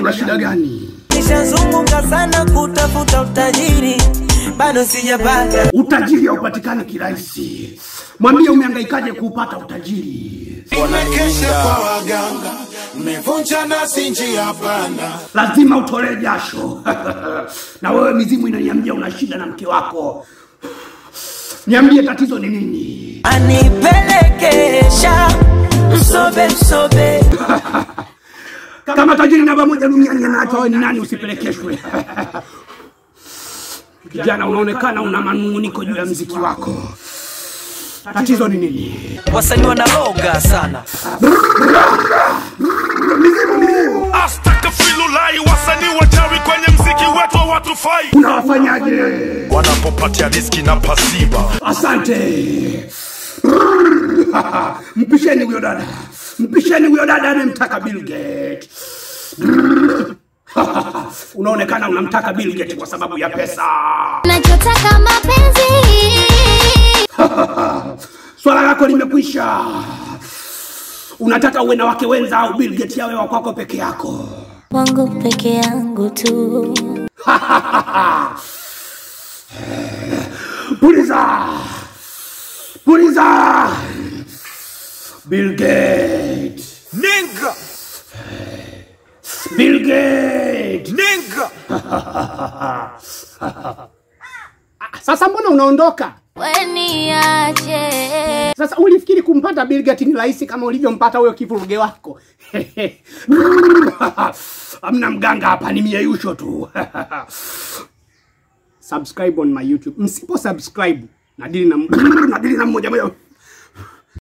una shida gani? Nishazunguka sana kutafuta utajiri, bado sijapata. Utajiri haupatikani kirahisi. Mwambie umehangaikaje kuupata utajiri. Nimekesha kwa waganga, mmevunja nasi njia panda. Lazima utolee jasho. na wewe mizimu inaniambia una shida na mke wako. Niambie tatizo ni nini? Anipelekesha msobe msobe, Kama tajiri namba moja duniani anacho wewe ni nani usipelekeshwe? Kijana, unaonekana una manunguniko juu ya mziki wako. Tatizo ni nini? wasanii wanaloga sana. Astakafirullah, wasanii wachawi kwenye mziki wetu hawatufai. Unawafanyaje? Wanapopatia riski na pasiba Asante. Mpisheni huyo dada, mpisheni huyo dada anayemtaka Bill Gates. Unaonekana unamtaka Bill Gates kwa sababu ya pesa. nachotaka mapenzi Swala lako limekwisha. Unataka uwe na wake wenza au Bill Gates yawe wa kwako peke yako? wangu peke yangu tu Puliza, puliza. Bill Gates, ninga Bill Gates. ninga Sasa mbona unaondoka? weniache Sasa ulifikiri kumpata Bill Gates ni rahisi kama ulivyompata huyo kivuruge wako? Hamna mganga hapa, ni mieyusho tu. subscribe on my YouTube. Msipo subscribe nadili na nadili na mmoja moja